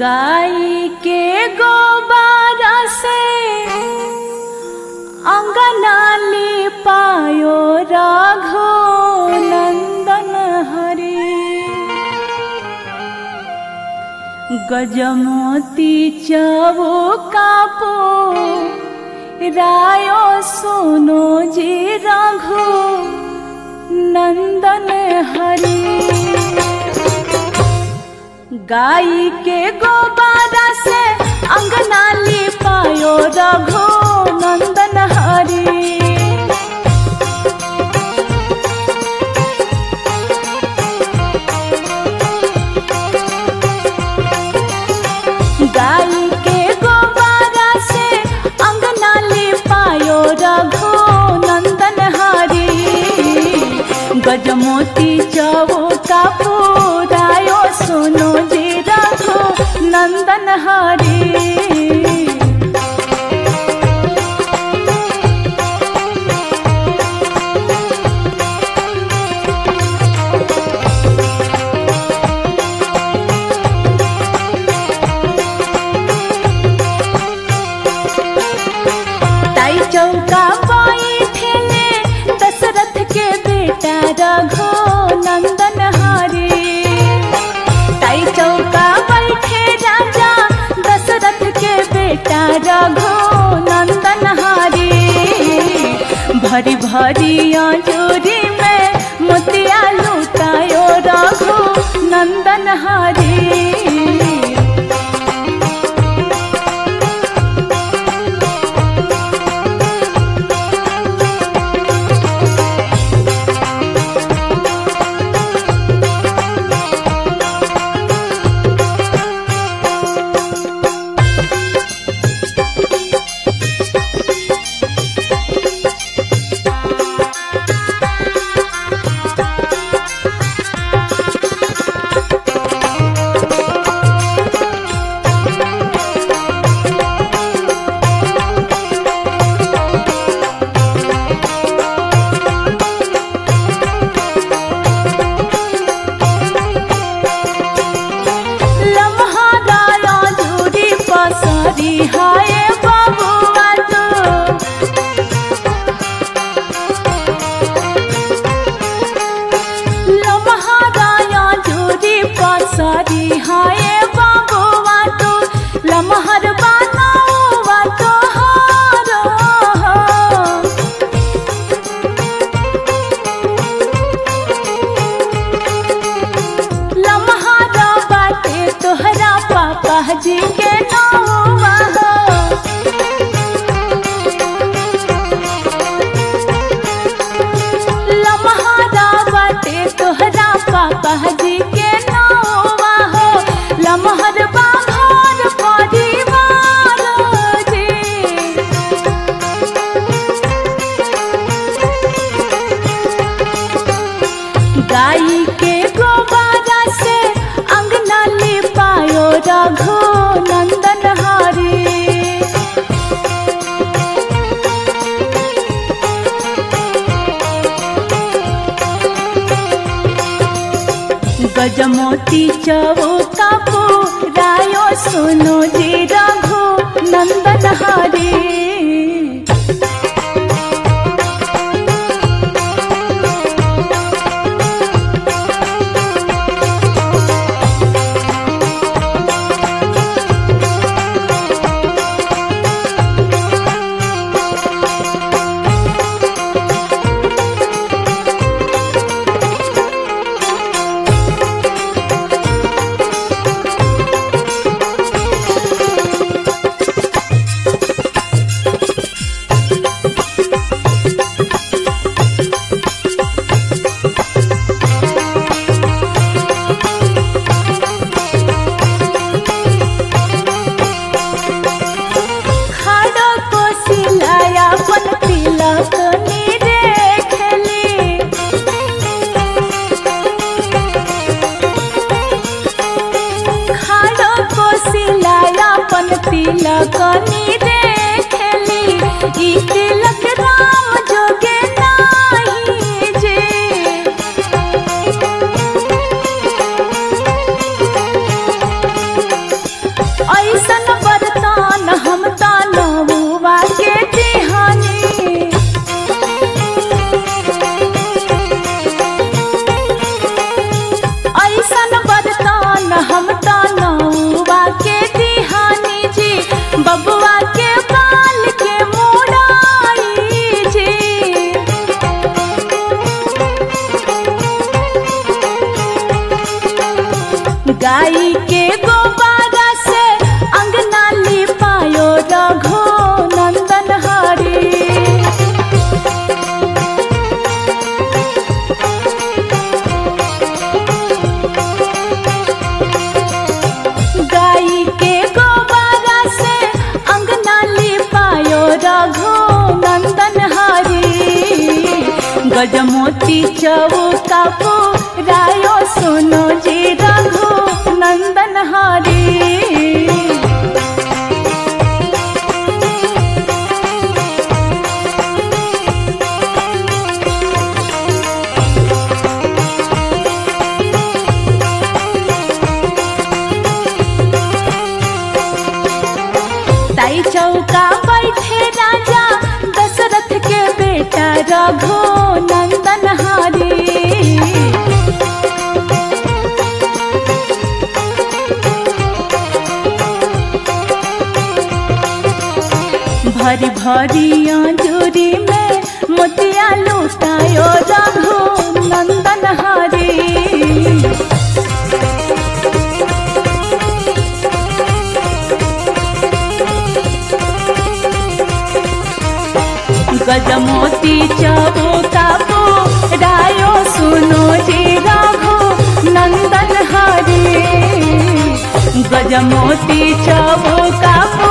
गाई के गोबारा से अंगना पायो राघो नंदन हरे गजमोती चवो कापो रायो सोनो जी राघो नंदन हरे गाई के गोबारा से अंगना पायो रघो नंदन हरी गाई के गोबारा से अंगना पायो रघो नंदन हरी गजमोती चवो का पुरायो सुनो जी रघो नंदन हरी ताई चौका बैठेले दशरथ के बेटा रघो नंदन हरे ताई चौका बैठे राजा दशरथ के बेटा रघो नंदन हरे भरी भरी अंजूरी में मोतिया लुटायो रघो नंदन हरे लम्हा दाया झूरी पसरी हाय बबुआ तो लम्हा दाया झूरी पसरी हाय बबुआ तो लम्हर बनावा तो हारो लम्हारा बाटे तोहरा पापा जी के नौवा हो लम्हारा बाटे तोहरा पापा जी के नौवा हो लम्हर बाघर परिवार जी गाई के गोबारा से अंगना पायो रघो नंदन हरे गजमोती चवो कापो रायो सुनो जी रघो नंदन हरे खाड़ो को सिलाया पन तिलक नीरे खेली खाड़ो को सिलाया पन तिलक नीरे खेली ई तिलक राम जोगे नाही जे गाई के गोबारा से अंगना लिपायो रघो नंदन हरी गाई के गोबारा से अंगना लिपायो रघो नंदन हरी गजमोती चौका रायो सुनो जी रघो नंदन हरी ताई चौका बैठे राजा दशरथ के बेटा रघो नंदन हरी भरी भरी अंजूरी में मोतिया लुटायो रघो नंदन हरी गजमोती चबो काबो रायो सुनो जी राघो नंदन हरे गजमोती चबो काबो